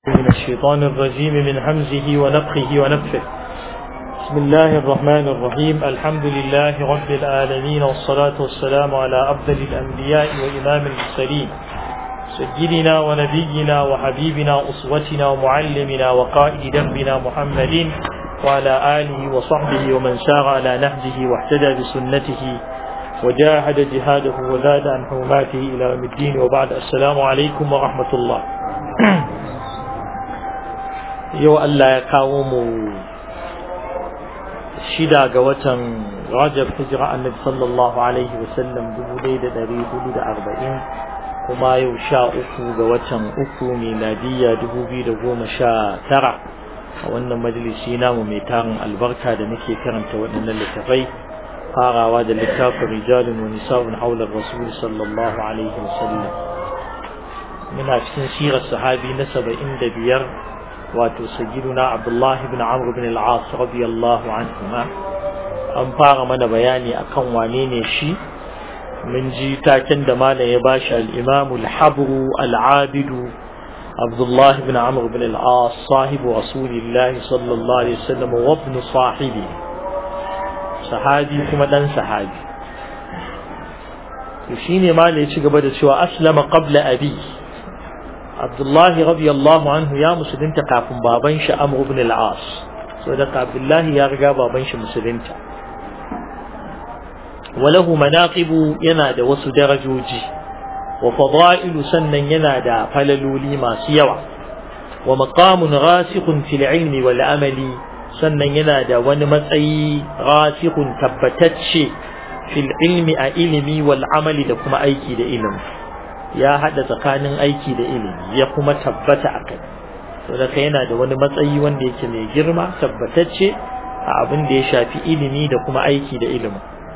من الشيطان الرجيم من همزه ونفخه ونفخه بسم الله الرحمن الرحيم الحمد لله رب العالمين والصلاة والسلام على أفضل الأنبياء وإمام المرسلين سيدنا ونبينا وحبيبنا أسوتنا ومعلمنا وقائد دربنا محمد وعلى آله وصحبه ومن سار على نهجه واهتدى بسنته وجاهد جهاده وزاد عن حرماته إلى يوم الدين وبعد السلام عليكم ورحمة الله yau Allah ya kawo mu shida ga watan Rajab hijira annabi sallallahu alaihi wasallam dubu ɗaya da ɗari hudu da arba'in kuma yau sha uku ga watan uku miladiyya dubu biyu da goma sha tara a wannan majalisi namu mai tarin albarka da muke karanta waɗannan littafai farawa da littafin rijalun wa nisa'un haular rasul sallallahu alaihi wasallam muna cikin sirar sahabi na saba'in da biyar wato sayyiduna Abdullah ibn Amr ibn al-As radiyallahu anhuma an fara mana bayani akan wane ne shi mun ji taken da malam ya bashi al-Imam al-Habr al-Abid Abdullah ibn Amr ibn al-As sahibu Rasulillah sallallahu alaihi wasallam wa ibn sahibi sahabi kuma dan sahabi to shine malam ya ci gaba da cewa aslama qabla abi Abdullahi radiyallahu anhu ya musulunta kafin baban shi Amr ibn al-As so da Abdullahi ya riga baban shi musulunta walahu manaqibu yana da wasu darajoji wa fada'ilu sannan yana da falaloli masu yawa wa maqamun rasikhun fil ilmi wal amali sannan yana da wani matsayi rasikhun tabbatacce fil ilmi a ilimi wal amali da kuma aiki da ilimi ya haɗa tsakanin aiki da ilimi ya kuma tabbata a kai to da yana da wani matsayi wanda yake mai girma tabbatacce a abin da ya shafi ilimi da kuma aiki da ilimi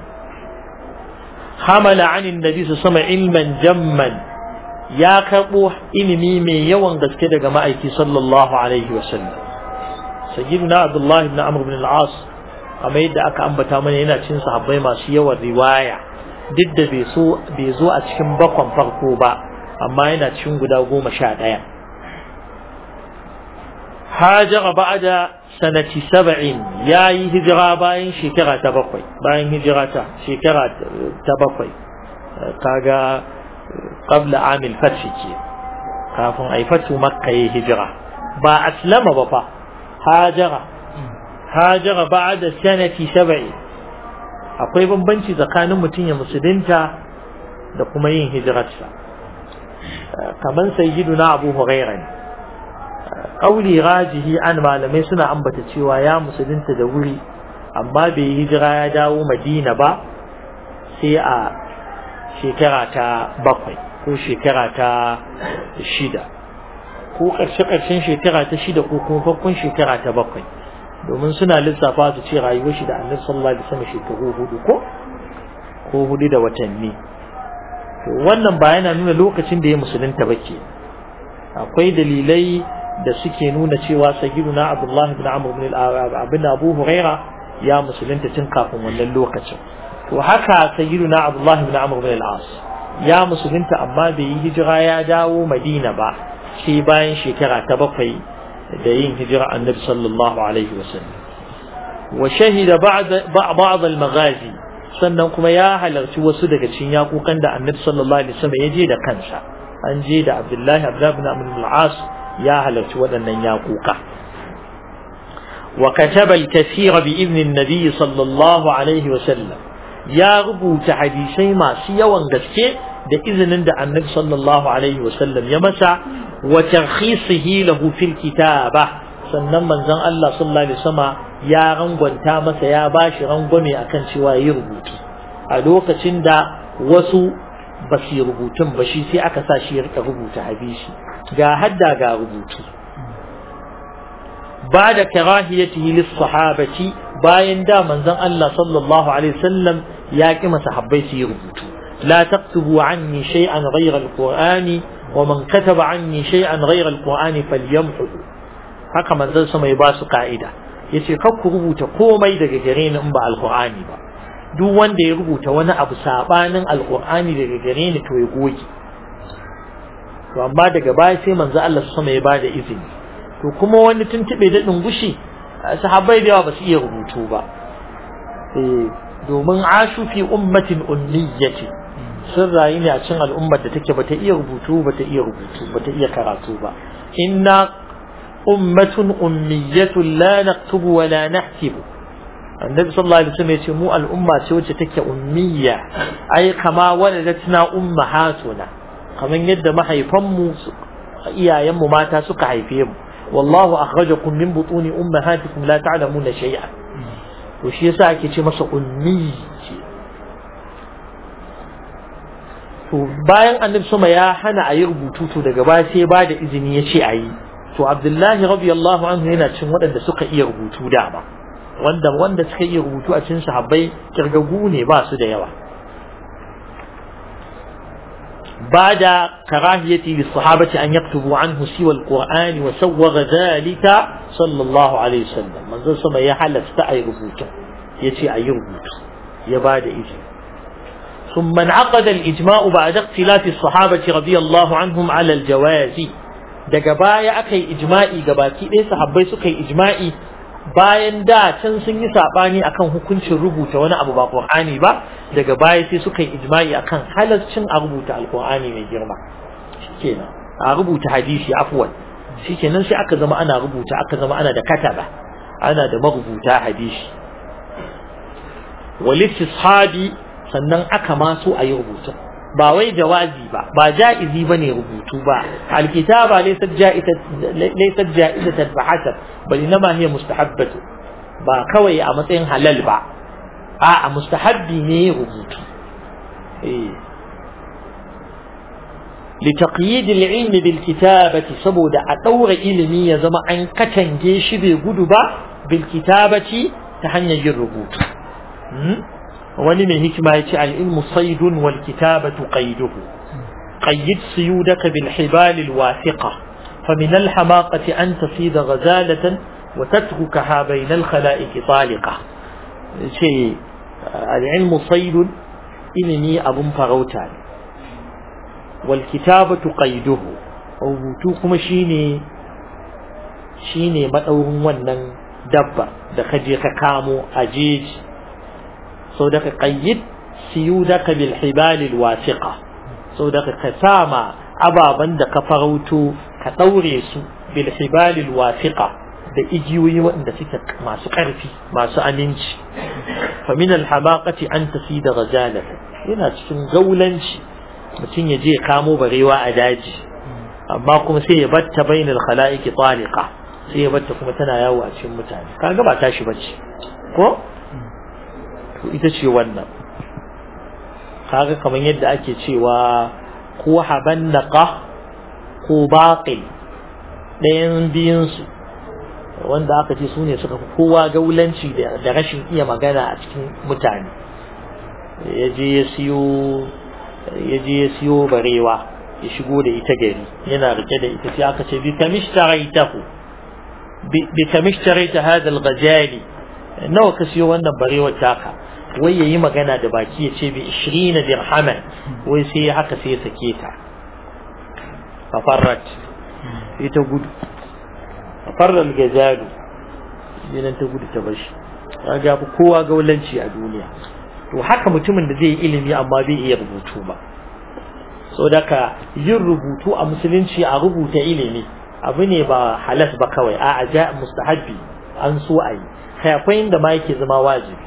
hamala anin nabi su sama ilman jamman ya karɓo ilimi mai yawan gaske daga ma'aiki sallallahu alaihi wasallam sayyiduna abdullahi ibn amr ibn al-as kamar yadda aka ambata mana yana cin sahabbai masu yawan riwaya duk da bai zo a cikin bakon farko ba amma yana cikin guda goma sha ɗaya hajara ba'da sanati saba'in ya yi hijira bayan shekara ta bakwai bayan hijira ta shekara ta bakwai kaga qabla amil fathi ke kafin ai fatu makka yi hijira ba aslama ba fa hajara hajara ba'da sanati saba'in akwai bambanci tsakanin mutum ya musulunta da kuma yin hijirarsa kamar sayyiduna abu huraira ne ƙauli rajihi an malamai suna ambata cewa ya musulunta da wuri amma bai hijira ya dawo madina ba sai a shekara ta bakwai ko shekara ta shida ko ƙarshe-ƙarshen shekara ta shida ko kuma farkon shekara ta bakwai domin suna lissafa su ce rayuwar shi da annabi sallallahu alaihi wasallam shekaru hudu ko ko hudu da watanni to wannan ba yana nuna lokacin da ya musulunta ba ke akwai dalilai da suke nuna cewa sayyiduna abdullahi ibn amr ibn abin abu huraira ya musulunta tun kafin wannan lokacin to haka sayyiduna abdullahi ibn amr ibn al-as ya musulunta amma bai yi hijira ya dawo madina ba sai bayan shekara ta bakwai da yin hijira annabi sallallahu alaihi wasallam wa shahida ba'd al-maghazi sannan kuma ya halarci wasu daga cikin yakukan da annabi sallallahu alaihi wasallam ya je da kansa an je da abdullahi abdullahi ibn amr al-as ya halarci waɗannan yakuka wa kataba al-kathira bi idni an-nabi sallallahu alaihi wasallam ya rubuta hadisai masu yawan gaske da izinin da annabi sallallahu alaihi wasallam ya masa wa tarkhisihi lahu fil kitaba sannan manzon Allah sallallahu alaihi wasallam ya rangwanta masa ya bashi rangwame akan cewa yi rubutu a lokacin da wasu ba su rubutun ba shi sai aka sa shi ya rika rubuta hadisi ga hadda ga rubutu ba da karahiyatihi lis sahabati bayan da manzon Allah sallallahu alaihi wasallam ya ki masahabbai su yi rubutu la taktubu anni shay'an ghayra al-qur'ani ومن كتب عني شيئا غير القرآن فليمحه haka manzon sama ya ba su ka'ida yace kar ku rubuta komai daga gare ni in ba alqur'ani ba duk wanda ya rubuta wani abu sabanin alqur'ani daga gare ni to ya goge to amma daga baya sai manzo Allah sama ya bada izini to kuma wani tuntube da dungushi sahabbai da yawa ba su iya rubutu ba eh domin ashu fi ummatin ummiyati sun rayu ne a cikin al'ummar da take bata iya rubutu bata iya rubutu bata iya karatu ba inna ummatun ummiyatun la naktubu wa la nahtibu annabi sallallahu alaihi wasallam yace mu al'umma ce wacce take ummiya ai kama waladatna ummahatuna kaman yadda mahaifanmu iyayenmu mata suka haife mu wallahu akhrajakum min butuni ummahatikum la ta'lamuna shay'an to shi yasa ake ce masa ummi to bayan annabi sama ya hana a yi rubutu to daga baya sai ba da izini ya ce a yi to abdullahi radiyallahu anhu yana cin waɗanda suka iya rubutu dama wanda wanda suka iya rubutu a cikin sahabbai kirgagu ne ba su da yawa بعد كراهية للصحابة أن يكتبوا عنه سوى القرآن وسوغ ذلك صلى الله عليه وسلم من ذا سما يحل استعي ربوتا يتي أي ربوت يباد إذن ثم انعقد الإجماع بعد اختلاف الصحابة رضي الله عنهم على الجواز daga baya aka yi ijma'i gabaki ɗaya sahabbai suka yi ijma'i bayan da can sun yi saɓani akan hukuncin rubuta wani abu ba Qur'ani ba daga baya sai suka yi ijma'i akan halascin a rubuta alqur'ani mai girma shikenan a rubuta hadisi afwan shikenan sai aka zama ana rubuta aka zama ana da kataba ana da marubuta hadisi wal istishabi sannan aka ma so a yi rubutu ba wai jawazi ba ba ja'izi bane rubutu ba alkitaba laysat ja'izatan laysat ja'izatan fa hasab bal inma hiya mustahabbatu ba kawai a matsayin halal ba a a mustahabbi ne rubutu eh لتقييد العلم بالكتابة سبود أطور علمي يزم أن كتن جيش بقدبة بالكتابة تحني الربوط wani mai hikima ya ce al'ilmu saidun wal kitabatu qayduhu qayyid suyudaka bil hibal al wathiqa fa min al hamaqati an tasida ghazalatan wa tatrukaha bayna al khalaiq taliqa ce al'ilmu saidun ilimi abun farauta ne wal kitabatu qayduhu rubutu kuma shine shine madaurin wannan dabba da kaje ka kamo a jeji sau da ka ƙayyid siyudaka bil hibalil wasiqa sau da ka sama ababen da ka farauto ka ɗaure su bil hibalil wasiqa da igiyoyi waɗanda suke masu ƙarfi masu aminci fa min al hamaqati an tasida ghajalata yana cikin gaulanci mutum ya je kamo barewa a daji amma kuma sai ya batta bainal khala'iqi taliqa sai ya batta kuma tana yawo a cikin mutane kaga ba tashi bace ko to ita ce wannan kaga kamar yadda ake cewa ko habannaqa ko baqil ɗayan biyun su wanda aka ce su ne suka fi kowa gaulanci da rashin iya magana a cikin mutane ya je ya siyo ya je ya siyo barewa ya shigo da ita gari yana rike da ita sai aka ce bi kamishtaraitahu bi kamishtaraita hadha al-ghazali nawa ka siyo wannan barewar taka wai yayi magana da baki ya ce bi 20 dirhaman wai sai ya haka sai ya sake ta fafarrat sai ta gudu fafarra al-gazalu dinan ta gudu ta bashi kaga fi kowa gaulanci a duniya to haka mutumin da zai yi ilimi amma bai iya rubutu ba so daga yin rubutu a musulunci a rubuta ilimi abu ne ba halas ba kawai a aja mustahabbi an so a yi kai inda ma yake zama wajibi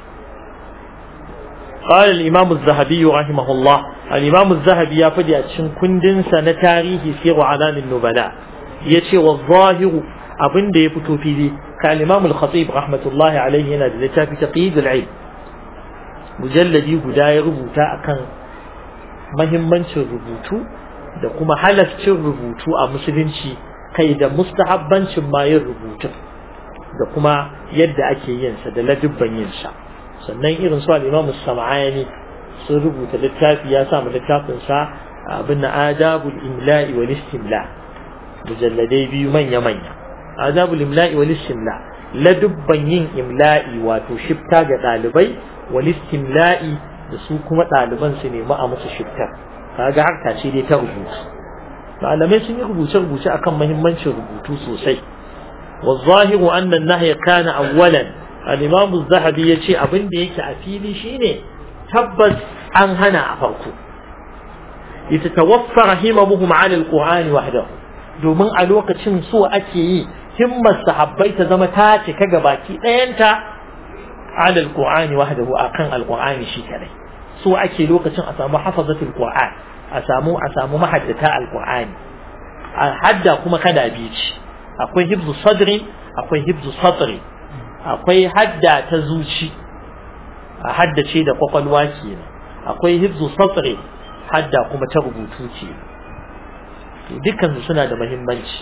قال الإمام الذهبي رحمه الله الإمام الذهبي يفدي أتشن كندن سنة تاريخ سير علام النبلاء يتي والظاهر أبن دي يفتو في دي كالإمام الخطيب رحمة الله عليه هنا في تقييد العلم مجلدي بداية ربوتا أكن mahimmancin rubutu da kuma halascin rubutu a musulunci kai da mustahabbancin ma yin rubutu da kuma yadda ake yin sa da ladubban yin sa sannan irin su al-Imam Sam'ani sun rubuta littafi ya sa mu littafin sa abin adabul imla'i wal istimla mujalladai biyu manya manya adabul imla'i wal istimla ladubban yin imla'i wato shifta ga dalibai wal istimla'i da su kuma ɗaliban su nemi a musu shiftar kaga harka ce dai ta rubutu malamai sun yi rubuce-rubuce akan muhimmancin rubutu sosai والظاهر أن النهي كان أولا الإمام الذهبي يشي أبن ديك أفيلي شيني تبس أن هنا أفركو يتتوفر هممهم على القرآن وحده domin a lokacin so ake yi himmar sahabbai ta zama ta cika gabaki ɗayanta ala alqur'ani wahdahu akan alqur'ani shi kadai so ake lokacin a samu hafazatul qur'an a samu a samu mahaddata alqur'ani a hadda kuma kada bici akwai hibzu sadri akwai hibzu satri akwai hadda ta zuci a haddace da kwakwalwa kenan akwai hibzu satri hadda kuma ta rubutu ce dukkan suna da muhimmanci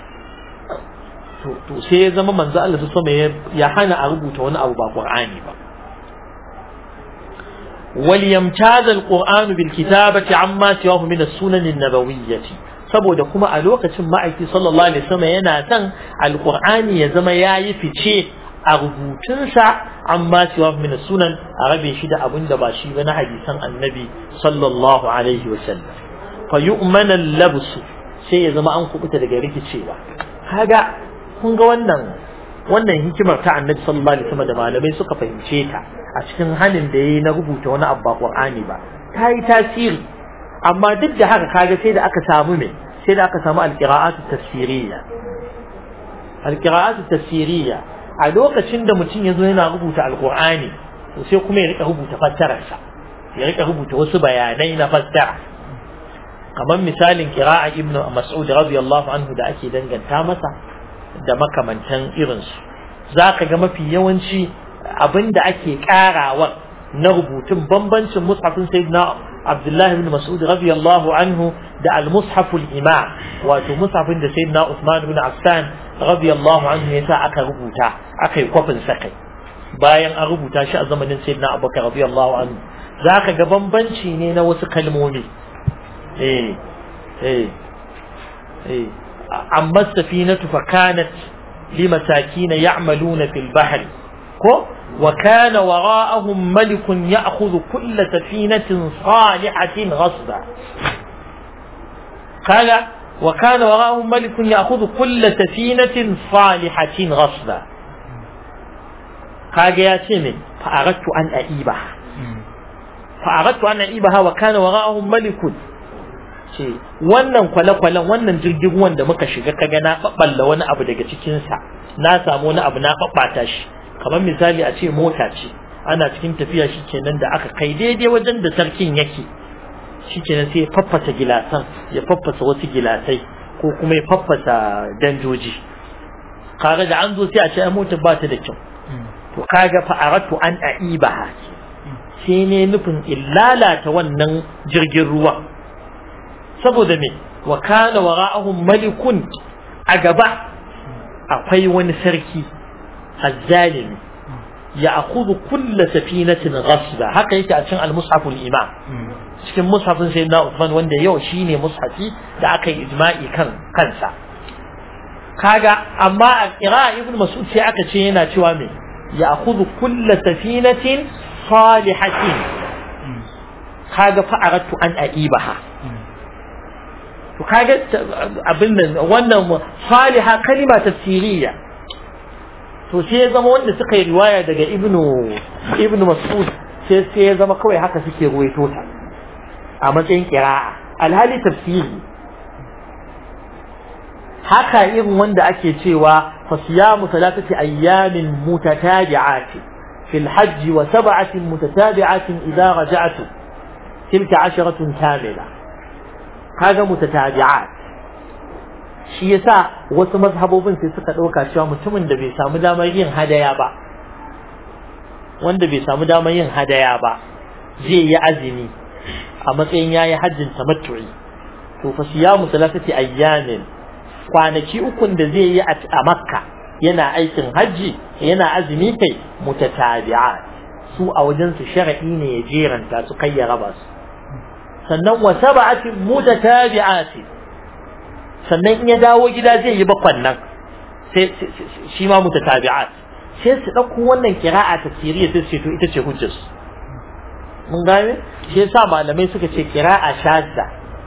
to sai ya zama manzo Allah su sama ya hana a rubuta wani abu ba Qur'ani ba وليمتاز القرآن بالكتابة عما سواه من السنن النبوية saboda kuma a lokacin ma'aiki sallallahu alaihi wasallam yana son alqur'ani ya zama yayi fice a rubutunsa amma siwa min sunan a rabe shi da abin da ba shi ba na hadisan annabi sallallahu alaihi wasallam fa yu'mana al-labs sai ya zama an kubuta daga rikicewa kaga kun ga wannan wannan hikimar ta annabi sallallahu alaihi wasallam da malamai suka fahimce ta a cikin halin da yayi na rubuta wani abba qur'ani ba ta yi tasiri amma duk da haka kaga sai da aka samu me sai da aka samu alqira'atu tafsiriyya alqira'atu tafsiriyya a lokacin da mutum yazo yana rubuta alqur'ani to sai kuma ya rika rubuta fassararsa ya rika rubuta wasu bayanai na fassara kamar misalin qira'a ibnu mas'ud radiyallahu anhu da ake danganta masa da makamantan irinsu zaka ga mafi yawanci abinda ake karawar na rubutun bambancin mushafin sayyidina Abdullahi ibn Mas'ud radiyallahu anhu da al-mushaf al-imam wato mushafin da sayyidina Uthman ibn Affan radiyallahu anhu yasa aka rubuta aka yi kwafin sa kai bayan an rubuta shi a zamanin sayyidina Abubakar radiyallahu anhu zaka ga bambanci ne na wasu kalmomi eh eh eh amma safinatu fa kanat limasakin ya'maluna fil bahri ko وكان وراءهم ملك يأخذ كل سفينة صالحة غصبا قال وكان وراءهم ملك يأخذ كل سفينة صالحة غصبا قال يا سيمي فأردت أن أئيبها فأردت أن أئيبها وكان وراءهم ملك ce wannan kwale-kwalen wannan jirgin ruwan da muka shiga kaga na ɓaɓɓalla wani abu daga cikinsa na samu wani abu na ɓaɓɓata shi kamar misali a ce mota ce ana cikin tafiya shi kenan da aka kai daidai wajen da sarkin yake shi kenan sai ya faffasa gilasan ya faffasa wasu gilasai ko kuma ya faffasa danjoji kaga da an zo sai a ce ai motar ba ta da kyau to kaga fa aratu an aibaha sai ne nufin illalata wannan jirgin ruwa saboda me wa kana wara'ahum malikun a gaba akwai wani sarki الظالم يأخذ كل سفينة غصبا هكا يكي أتشن المصحف الإمام cikin mushafin sai na Uthman wanda yau shine mushafi da aka yi ijma'i kan kansa kaga amma a qira'a ibn mas'ud sai aka ce yana cewa me ya akhudhu kull safinatin salihatin kaga fa aradtu an aibaha to kaga abin nan wannan saliha kalima tafsiriyya to sai ya zama wanda suka yi riwaya daga ibnu ibnu mas'ud sai sai ya zama kawai haka suke ruwaito ta a matsayin qira'a alhali tafsiri haka irin wanda ake cewa fasiyamu salatati ayyamin mutatabi'ati fil hajj wa sab'atin mutatabi'atin idza raja'tu tilka asharatun kamila kaga mutatabi'at shi yasa wasu mazhabobin sai suka ɗauka cewa mutumin da bai samu damar yin hadaya ba wanda bai samu damar yin hadaya ba zai yi azumi a matsayin yayi hajjin tamattu'i to fa siyamu salasati ayyamin kwanaki ukun da zai yi a makka yana aikin hajji yana azumi kai mutatabi'at su a wajen su shar'i ne ya jeranta su kai ya raba su sannan wa sab'atin mutatabi'atin sannan in ya dawo gida zai yi bakwan nan sai shi ma mutatabi'at sai su dauko wannan kira'a tafsiriya sai su ce to ita ce hujjar mun gane shi yasa malamai suka ce kira'a shadda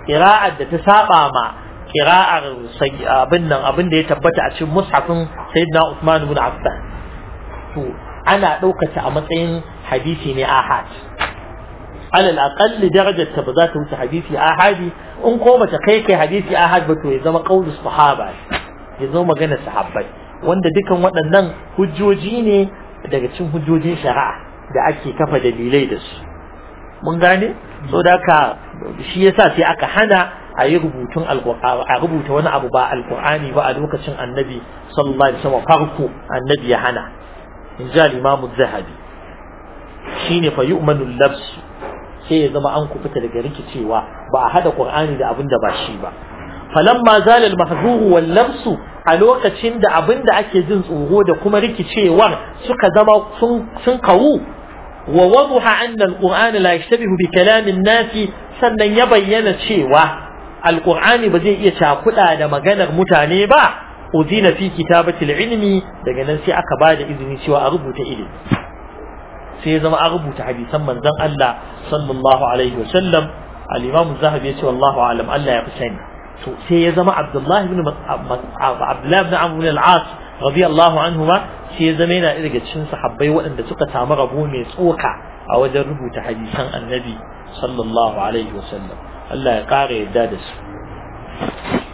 qira'ar da ta saba ma qira'ar abin nan abin da ya tabbata a cikin mushafin sayyidina Uthman ibn Affan to ana ɗaukata a matsayin hadisi ne ahad alal aqalli darajar ta ba za ta wuce hadisi ahadi in ko bata kai kai hadisi ahad ba to ya zama qaulus sahaba ya zama magana sahabbai wanda dukan waɗannan hujjoji ne daga cikin hujjojin shari'a da ake kafa dalilai da su mun gane so da haka shi yasa sai aka hana a yi rubutun alqur'ani a rubuta wani abu ba alqur'ani ba a lokacin annabi sallallahu alaihi wasallam farko annabi ya hana in ji al-imam az-zahabi shine fa yu'manu al-labs sai ya zama an kubuta daga rikicewa ba a hada qur'ani da abin da ba shi ba falamma zala al-mahzur wal labs a lokacin da abin da ake jin tsoro da kuma rikicewar suka zama sun sun kawu wa wadaha anna al-qur'an la yashtabihu bi kalam an-nas sannan ya bayyana cewa al-qur'ani ba zai iya cakuda da maganar mutane ba udina fi kitabati al-ilmi daga nan sai aka bada izini cewa a rubuta ilimi sai ya zama an rubuta hadisan manzon Allah sallallahu alaihi wasallam al-Imam Zahabi ya ce wallahu alam Allah ya fi sani to sai ya zama Abdullah ibn Abdullah ibn Amr ibn al-As radiyallahu anhuma sai ya zama yana daga cikin sahabbai waɗanda suka samu rabo mai tsoka a wajen rubuta hadisan Annabi sallallahu alaihi wasallam Allah ya ƙara yadda da su